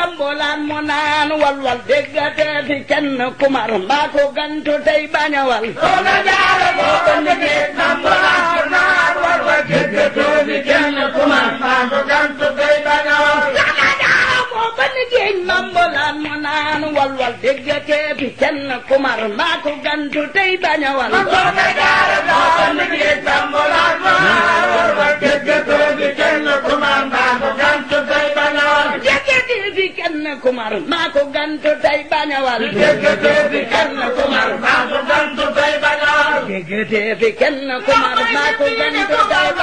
njambulaan mu naan walwal déggatee fi kenn kumar mbaa ko gantu tey bañawal soxna jaara moo ko liggéey njambulaan mu naan walwal déggatee fi kenn kumar mbaa ko gantu tey bañawal soxna jaara moo ko liggéey njambulaan mu naan walwal déggatee fi kenn kumar mbaa ko gantu tey bañawal soxna jaara moo ko liggéey njambulaan mu naan walwal déggatee fi kenn kumar mbaa ko gantu tey bañawal déggatee fi kenn kumar mbaa ko gantu tey bañawal déggatee fi kenn kumar mbaa ko gantu tey bañawal déggatee fi kenn kumar mbaa ko gantu tey